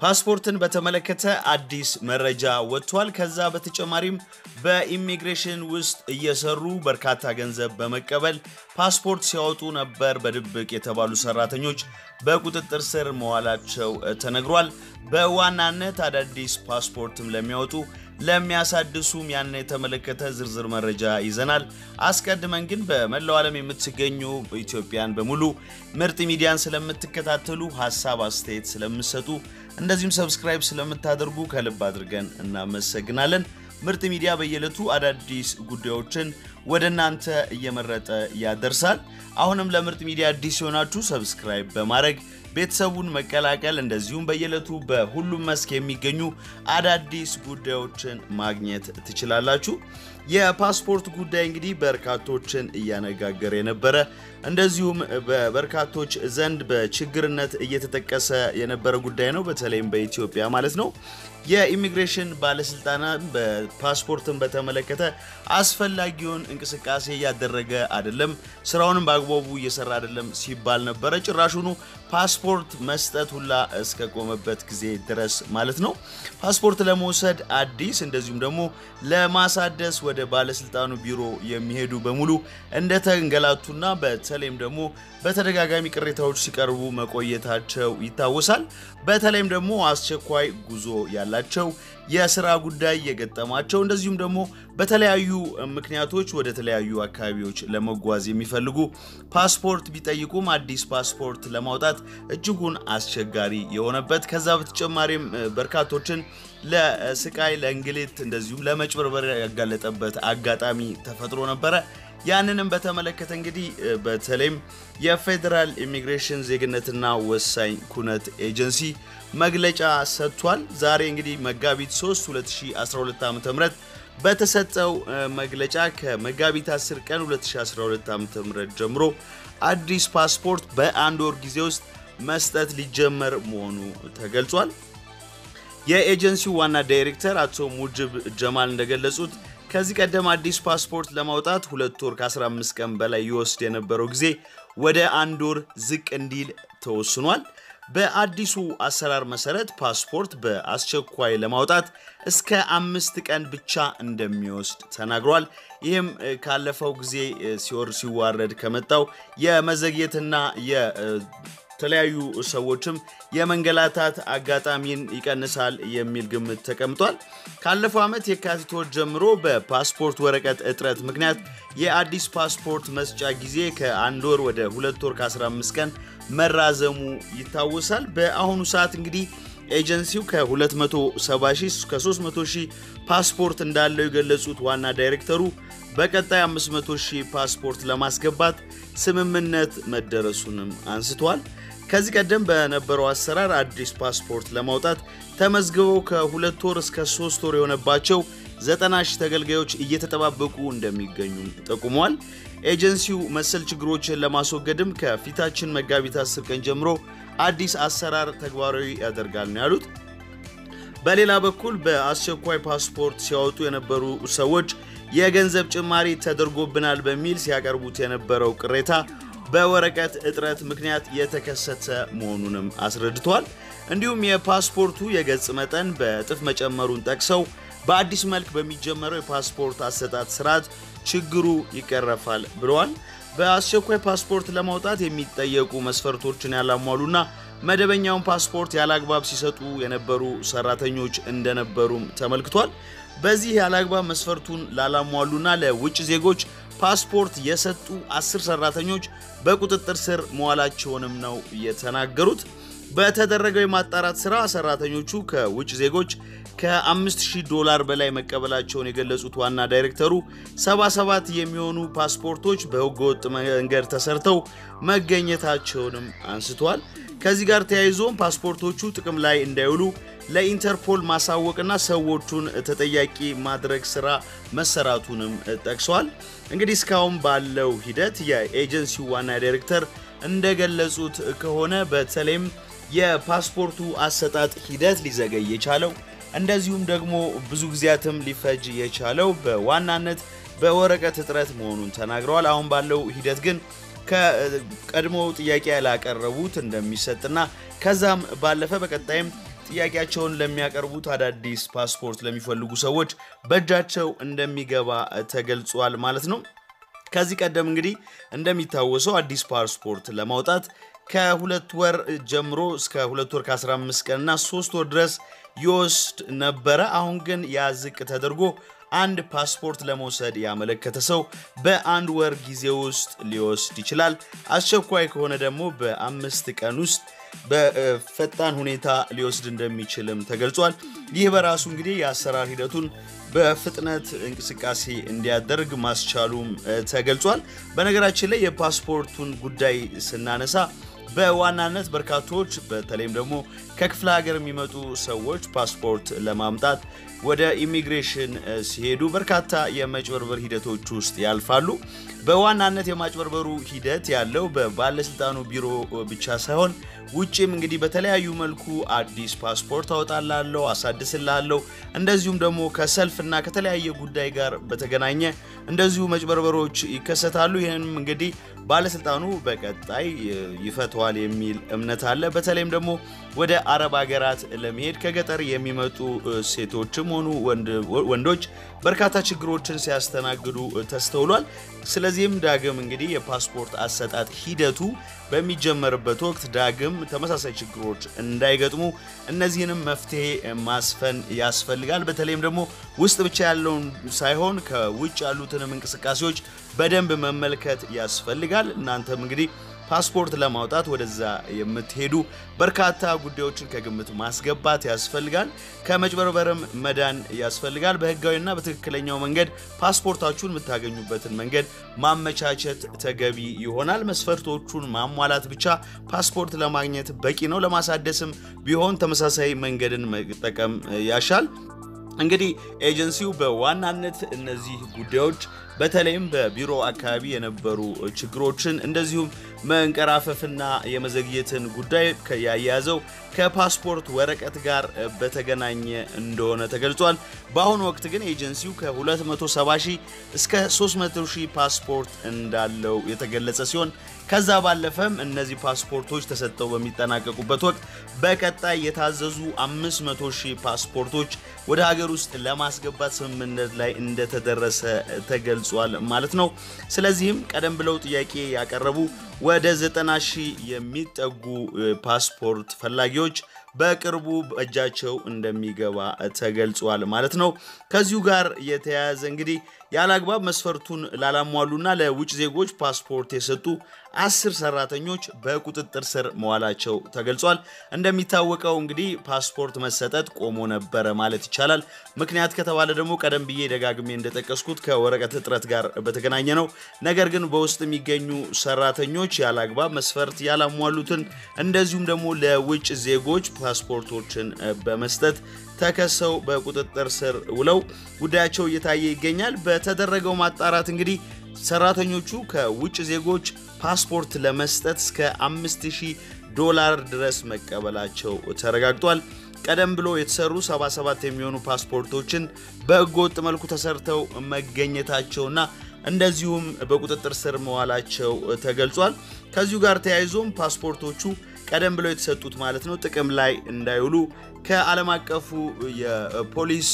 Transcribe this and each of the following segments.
ፓስፖርትን በተመለከተ አዲስ መረጃ ወጥቷል። ከዛ በተጨማሪም በኢሚግሬሽን ውስጥ እየሰሩ በርካታ ገንዘብ በመቀበል ፓስፖርት ሲያወጡ ነበር በድብቅ የተባሉ ሰራተኞች በቁጥጥር ስር መዋላቸው ተነግሯል። በዋናነት አዳዲስ ፓስፖርትም ለሚያወጡ ለሚያሳድሱም ያንን የተመለከተ ዝርዝር መረጃ ይዘናል። አስቀድመን ግን በመላው ዓለም የምትገኙ ኢትዮጵያን በሙሉ ምርጥ ሚዲያን ስለምትከታተሉ ሀሳብ አስተያየት ስለምሰጡ እንደዚሁም ሰብስክራይብ ስለምታደርጉ ከልብ አድርገን እናመሰግናለን። ምርጥ ሚዲያ በየዕለቱ አዳዲስ ጉዳዮችን ወደ እናንተ እየመረጠ ያደርሳል። አሁንም ለምርጥ ሚዲያ አዲስ የሆናችሁ ሰብስክራይብ በማድረግ ቤተሰቡን መቀላቀል እንደዚሁም በየዕለቱ በሁሉም መስክ የሚገኙ አዳዲስ ጉዳዮችን ማግኘት ትችላላችሁ። የፓስፖርት ጉዳይ እንግዲህ በርካቶችን እያነጋገረ የነበረ እንደዚሁም በበርካቶች ዘንድ በችግርነት እየተጠቀሰ የነበረ ጉዳይ ነው። በተለይም በኢትዮጵያ ማለት ነው። የኢሚግሬሽን ባለስልጣናት በፓስፖርትን በተመለከተ አስፈላጊውን እንቅስቃሴ እያደረገ አይደለም፣ ስራውንም በአግባቡ እየሰራ አይደለም ሲባል ነበረ። ጭራሹኑ ፓስፖርት መስጠት ሁላ እስከቆመበት ጊዜ ድረስ ማለት ነው። ፓስፖርት ለመውሰድ አዲስ እንደዚሁም ደግሞ ለማሳደስ ወደ ባለስልጣኑ ቢሮ የሚሄዱ በሙሉ እንደተንገላቱና በተለይም ደግሞ በተደጋጋሚ ቅሬታዎች ሲቀርቡ መቆየታቸው ይታወሳል። በተለይም ደግሞ አስቸኳይ ጉዞ ያላቸው የስራ ጉዳይ የገጠማቸው እንደዚሁም ደግሞ በተለያዩ ምክንያቶች ወደ ተለያዩ አካባቢዎች ለመጓዝ የሚፈልጉ ፓስፖርት ቢጠይቁም አዲስ ፓስፖርት ለማውጣት እጅጉን አስቸጋሪ የሆነበት ከዛ በተጨማሪም በርካቶችን ለስቃይ፣ ለእንግልት እንደዚሁም ለመጭበርበር ያጋለጠበት አጋጣሚ ተፈጥሮ ነበረ። ያንንም በተመለከተ እንግዲህ በተለይም የፌዴራል ኢሚግሬሽን ዜግነትና ወሳኝ ኩነት ኤጀንሲ መግለጫ ሰጥቷል። ዛሬ እንግዲህ መጋቢት 3 2012 ዓ.ም በተሰጠው መግለጫ ከመጋቢት 10 ቀን 2012 ዓ.ም ጀምሮ አዲስ ፓስፖርት በአንድ ወር ጊዜ ውስጥ መስጠት ሊጀመር መሆኑ ተገልጿል። የኤጀንሲው ዋና ዳይሬክተር አቶ ሙጅብ ጀማል እንደገለጹት ከዚህ ቀደም አዲስ ፓስፖርት ለማውጣት ሁለት ወር ከ15 ቀን በላይ ይወስድ የነበረው ጊዜ ወደ አንድ ወር ዝቅ እንዲል ተወስኗል። በአዲሱ አሰራር መሰረት ፓስፖርት በአስቸኳይ ለማውጣት እስከ አምስት ቀን ብቻ እንደሚወስድ ተናግሯል። ይህም ካለፈው ጊዜ ሲወር ሲዋረድ ከመጣው የመዘግየትና የተለያዩ ሰዎችም የመንገላታት አጋጣሚን ይቀንሳል የሚል ግምት ተቀምጧል። ካለፈው ዓመት የካቲት ወር ጀምሮ በፓስፖርት ወረቀት እጥረት ምክንያት የአዲስ ፓስፖርት መስጫ ጊዜ ከአንድ ወር ወደ ሁለት ወር ከ15 ቀን መራዘሙ ይታወሳል። በአሁኑ ሰዓት እንግዲህ ኤጀንሲው ከ270 ሺህ እስከ 300 ሺህ ፓስፖርት እንዳለው የገለጹት ዋና ዳይሬክተሩ በቀጣይ 500 ሺህ ፓስፖርት ለማስገባት ስምምነት መደረሱንም አንስተዋል። ከዚህ ቀደም በነበረው አሰራር አዲስ ፓስፖርት ለማውጣት ተመዝግበው ከሁለት ወር እስከ ሶስት ወር የሆነባቸው ዘጠና ሺህ ተገልጋዮች እየተጠባበቁ እንደሚገኙ ጠቁሟል። ኤጀንሲው መሰል ችግሮችን ለማስወገድም ከፊታችን መጋቢት 10 ቀን ጀምሮ አዲስ አሰራር ተግባራዊ ያደርጋል ነው ያሉት። በሌላ በኩል በአስቸኳይ ፓስፖርት ሲያወጡ የነበሩ ሰዎች የገንዘብ ጭማሪ ተደርጎብናል በሚል ሲያቀርቡት የነበረው ቅሬታ በወረቀት እጥረት ምክንያት የተከሰተ መሆኑንም አስረድቷል። እንዲሁም የፓስፖርቱ የገጽ መጠን በእጥፍ መጨመሩን ጠቅሰው በአዲስ መልክ በሚጀመረው የፓስፖርት አሰጣጥ ስርዓት ችግሩ ይቀረፋል ብለዋል። በአስቸኳይ ፓስፖርት ለማውጣት የሚጠየቁ መስፈርቶችን ያላሟሉና መደበኛውን ፓስፖርት ያለአግባብ ሲሰጡ የነበሩ ሰራተኞች እንደነበሩም ተመልክቷል። በዚህ ያለአግባብ መስፈርቱን ላላሟሉና ለውጭ ዜጎች ፓስፖርት የሰጡ አስር ሰራተኞች በቁጥጥር ስር መዋላቸውንም ነው የተናገሩት። በተደረገው የማጣራት ስራ ሰራተኞቹ ከውጭ ዜጎች ከ5000 ዶላር በላይ መቀበላቸውን የገለጹት ዋና ዳይሬክተሩ 77 የሚሆኑ ፓስፖርቶች በህገወጥ መንገድ ተሰርተው መገኘታቸውንም አንስተዋል። ከዚህ ጋር ተያይዞም ፓስፖርቶቹ ጥቅም ላይ እንዳይውሉ ለኢንተርፖል ማሳወቅና ሰዎቹን ተጠያቂ ማድረግ ስራ መሰራቱንም ጠቅሰዋል። እንግዲህ እስካሁን ባለው ሂደት የኤጀንሲው ዋና ዳይሬክተር እንደገለጹት ከሆነ በተለይም የፓስፖርቱ አሰጣጥ ሂደት ሊዘገይ የቻለው እንደዚሁም ደግሞ ብዙ ጊዜያትም ሊፈጅ የቻለው በዋናነት በወረቀት እጥረት መሆኑን ተናግረዋል። አሁን ባለው ሂደት ግን ከቀድሞ ጥያቄ ያላቀረቡት እንደሚሰጥና ከዛም ባለፈ በቀጣይም ጥያቄያቸውን ለሚያቀርቡት አዳዲስ ፓስፖርት ለሚፈልጉ ሰዎች በእጃቸው እንደሚገባ ተገልጿል ማለት ነው። ከዚህ ቀደም እንግዲህ እንደሚታወሰው አዲስ ፓስፖርት ለማውጣት ከሁለት ወር ጀምሮ እስከ ሁለት ወር ከ15 ቀንና ሶስት ወር ድረስ ይወስድ ነበረ። አሁን ግን ያ ዝቅ ተደርጎ አንድ ፓስፖርት ለመውሰድ ያመለከተ ሰው በአንድ ወር ጊዜ ውስጥ ሊወስድ ይችላል። አስቸኳይ ከሆነ ደግሞ በአምስት ቀን ውስጥ በፈጣን ሁኔታ ሊወስድ እንደሚችልም ተገልጿል። ይህ በራሱ እንግዲህ የአሰራር ሂደቱን በፍጥነት እንቅስቃሴ እንዲያደርግ ማስቻሉም ተገልጿል። በነገራችን ላይ የፓስፖርቱን ጉዳይ ስናነሳ በዋናነት በርካቶች በተለይም ደግሞ ከክፍለ ሀገር የሚመጡ ሰዎች ፓስፖርት ለማምጣት ወደ ኢሚግሬሽን ሲሄዱ በርካታ የመጭበርበር ሂደቶች ውስጥ ያልፋሉ። በዋናነት የማጭበርበሩ ሂደት ያለው በባለስልጣኑ ቢሮ ብቻ ሳይሆን ውጭም እንግዲህ በተለያዩ መልኩ አዲስ ፓስፖርት አወጣላለሁ፣ አሳድስላለሁ እንደዚሁም ደግሞ ከሰልፍና ከተለያየ ጉዳይ ጋር በተገናኘ እንደዚሁ መጭበርበሮች ይከሰታሉ። ይህንም እንግዲህ ባለስልጣኑ በቀጣይ ይፈተዋል የሚል እምነት አለ። በተለይም ደግሞ ወደ አረብ ሀገራት ለመሄድ ከገጠር የሚመጡ ሴቶችም ሆኑ ወንዶች በርካታ ችግሮችን ሲያስተናግዱ ተስተውሏል። ስለዚህም ዳግም እንግዲህ የፓስፖርት አሰጣጥ ሂደቱ በሚጀመርበት ወቅት ዳግም ተመሳሳይ ችግሮች እንዳይገጥሙ እነዚህንም መፍትሄ ማስፈን ያስፈልጋል። በተለይም ደግሞ ውስጥ ብቻ ያለውን ሳይሆን ከውጭ ያሉትንም እንቅስቃሴዎች በደንብ መመልከት ያስፈልጋል። እናንተም እንግዲህ ፓስፖርት ለማውጣት ወደዛ የምትሄዱ በርካታ ጉዳዮችን ከግምት ማስገባት ያስፈልጋል። ከመጭበርበርም መዳን ያስፈልጋል። በህጋዊና በትክክለኛው መንገድ ፓስፖርታችሁን የምታገኙበትን መንገድ ማመቻቸት ተገቢ ይሆናል። መስፈርቶቹን ማሟላት ብቻ ፓስፖርት ለማግኘት በቂ ነው። ለማሳደስም ቢሆን ተመሳሳይ መንገድን መጠቀም ያሻል። እንግዲህ ኤጀንሲው በዋናነት እነዚህ ጉዳዮች በተለይም በቢሮ አካባቢ የነበሩ ችግሮችን እንደዚሁም መንቀራፈፍና የመዘግየትን ጉዳይ ያያያዘው ከፓስፖርት ወረቀት ጋር በተገናኘ እንደሆነ ተገልጿል። በአሁኑ ወቅት ግን ኤጀንሲው ከ270 ሺህ እስከ 300 ሺህ ፓስፖርት እንዳለው የተገለጸ ሲሆን ከዛ ባለፈም እነዚህ ፓስፖርቶች ተሰጥተው በሚጠናቀቁበት ወቅት በቀጣይ የታዘዙ 500 ሺህ ፓስፖርቶች ወደ ሀገር ውስጥ ለማስገባት ስምምነት ላይ እንደተደረሰ ተገልጿል ማለት ነው። ስለዚህም ቀደም ብለው ጥያቄ ያቀረቡ ወደ 90 ሺህ የሚጠጉ ፓስፖርት ፈላጊዎች በቅርቡ በእጃቸው እንደሚገባ ተገልጿል ማለት ነው። ከዚሁ ጋር የተያያዘ እንግዲህ ያለ አግባብ መስፈርቱን ላላሟሉና ለውጭ ዜጎች ፓስፖርት የሰጡ አስር ሰራተኞች በቁጥጥር ስር መዋላቸው ተገልጿል። እንደሚታወቀው እንግዲህ ፓስፖርት መሰጠት ቆሞ ነበረ ማለት ይቻላል። ምክንያት ከተባለ ደግሞ ቀደም ብዬ ደጋግሜ እንደጠቀስኩት ከወረቀት እጥረት ጋር በተገናኘ ነው። ነገር ግን በውስጥ የሚገኙ ሰራተኞች ያለ አግባብ መስፈርት ያላሟሉትን እንደዚሁም ደግሞ ለውጭ ዜጎች ፓስፖርቶችን በመስጠት ተከሰው በቁጥጥር ስር ውለው ጉዳያቸው እየታየ ይገኛል። በተደረገው ማጣራት እንግዲህ ሰራተኞቹ ከውጭ ዜጎች ፓስፖርት ለመስጠት እስከ 5000 ዶላር ድረስ መቀበላቸው ተረጋግጧል። ቀደም ብሎ የተሰሩ 77 የሚሆኑ ፓስፖርቶችን በህገወጥ መልኩ ተሰርተው መገኘታቸውና እንደዚሁም በቁጥጥር ስር መዋላቸው ተገልጿል። ከዚሁ ጋር ተያይዞም ፓስፖርቶቹ ቀደም ብለው የተሰጡት ማለት ነው ጥቅም ላይ እንዳይውሉ ከዓለም አቀፉ የፖሊስ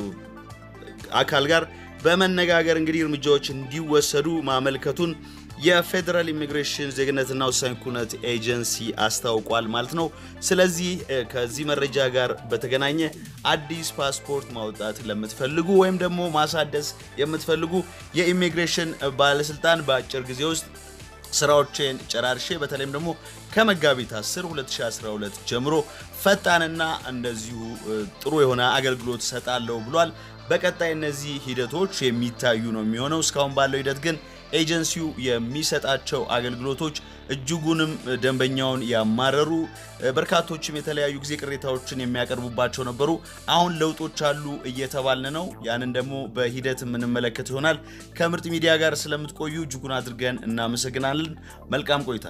አካል ጋር በመነጋገር እንግዲህ እርምጃዎች እንዲወሰዱ ማመልከቱን የፌዴራል ኢሚግሬሽን ዜግነትና ወሳኝ ኩነት ኤጀንሲ አስታውቋል ማለት ነው። ስለዚህ ከዚህ መረጃ ጋር በተገናኘ አዲስ ፓስፖርት ማውጣት ለምትፈልጉ ወይም ደግሞ ማሳደስ የምትፈልጉ የኢሚግሬሽን ባለስልጣን በአጭር ጊዜ ውስጥ ስራዎችን ጨራርሼ በተለይም ደግሞ ከመጋቢት 10 2012 ጀምሮ ፈጣንና እንደዚሁ ጥሩ የሆነ አገልግሎት ሰጣለሁ ብሏል። በቀጣይ እነዚህ ሂደቶች የሚታዩ ነው የሚሆነው። እስካሁን ባለው ሂደት ግን ኤጀንሲው የሚሰጣቸው አገልግሎቶች እጅጉንም ደንበኛውን ያማረሩ፣ በርካቶችም የተለያዩ ጊዜ ቅሬታዎችን የሚያቀርቡባቸው ነበሩ። አሁን ለውጦች አሉ እየተባልን ነው። ያንን ደግሞ በሂደት የምንመለከት ይሆናል። ከምርጥ ሚዲያ ጋር ስለምትቆዩ እጅጉን አድርገን እናመሰግናለን። መልካም ቆይታ።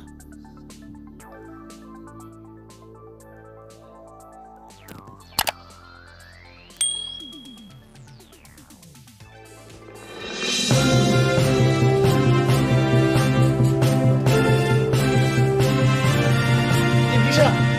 Déjà